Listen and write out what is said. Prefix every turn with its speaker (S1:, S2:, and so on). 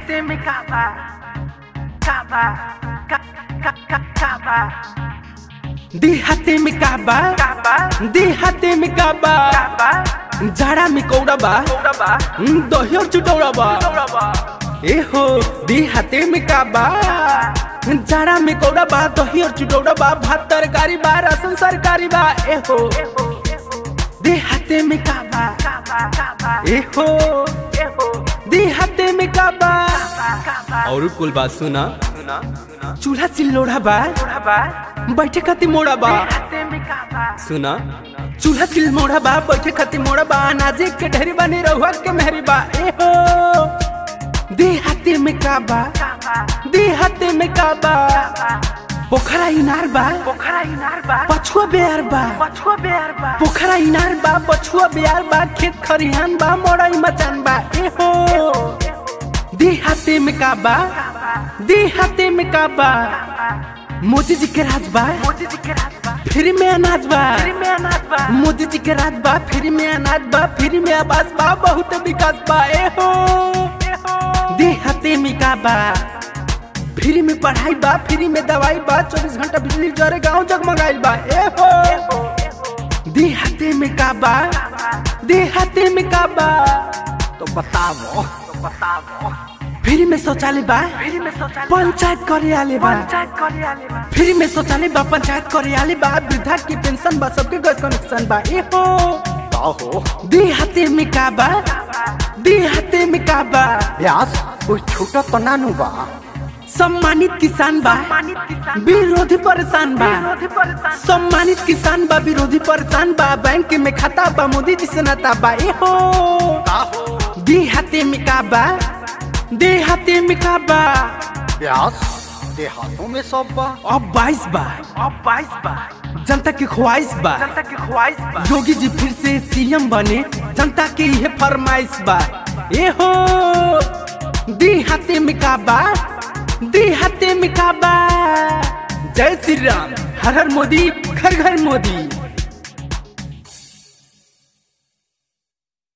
S1: Déjate me cava, cava, ca, ca, ca, cava,
S2: देहाते में काबा
S1: cava,
S2: देहाते में काबा
S1: cava,
S2: जाड़ा में कौड़ा बा
S1: cobra
S2: दही और चुटौड़ा बा
S1: cobra
S2: ए हो देहाते में काबा जाड़ा में कौड़ा बा दही और चुटौड़ा बा भात तरकारी बा राशन सरकारी बा ए हो देहाते में काबा
S1: cava, cava,
S2: ए हो
S1: ejo,
S2: देहाते में काबा
S1: cava,
S2: और कुल बात सुना
S1: Suna, suna,
S2: चूल्हा चिल्लोड़ा बा
S1: cobra
S2: बैठे खातिर मोड़ा बा
S1: Déjate me cava,
S2: सुना चूल्हा चिल मोड़ा बा बैठे खातिर मोड़ा बा अनाजे के ढेरी बनी रहुआ के मेहरी बा ए हो देहाते में काबा
S1: cava,
S2: देहाते में काबा पोखरा इनार बा
S1: Pokhara inarba,
S2: पछुआ बेयार बा
S1: Pachua bearba,
S2: पोखरा इनार बा पछुआ बेयार बा खेत खरिहान बा मोड़ई मचान बा ए हो देहाते में काबा देहाते में काबा मोदी जी के राज बा
S1: Moji di kerasba,
S2: फ्री में अनाज बा
S1: Prime anasba,
S2: मोदी जी के राज बा फ्री में अनाज बा फ्री में आवास बा बहुत विकास बा ए हो देहाते में का बा फ्री में पढ़ाई बा फ्री में दवाई बा चौबीस घंटा बिजली जरे गांव जगमगाइल बा ए हो देहाते में का बा देहाते में का बा तो बताओ
S1: Patavo,
S2: फ्री में शौचालय बा
S1: Pili me social,
S2: पंचायत कार्यालय बा
S1: Panchat Koreale ba,
S2: फ्री में शौचालय बा पंचायत कार्यालय बा वृद्धा की पेंशन बा सबके गैस कनेक्शन बा ए हो
S3: हो
S2: देहाते में का बा देहाते में का बा
S3: व्यास कोई छोटा तो नानू बा
S2: सम्मानित किसान बा
S1: Manit kisan,
S2: विरोधी परेशान बा
S1: Vinodhi parisan,
S2: सम्मानित किसान बा विरोधी परेशान बा बैंक में खाता बा मोदी जी से नाता बा ए हो देहाते में का बा देहाते में का बा
S3: व्यास देहातों में सब बा
S2: अब बाईस बा
S1: अब बाईस बा
S2: जनता की ख्वाहिश बा
S1: जनता की ख्वाहिश बा
S2: योगी जी फिर से सीएम बने जनता की यह फरमाइश बा ए हो देहाते में का बा देहाते में का बा जय श्री राम हर हर मोदी घर घर मोदी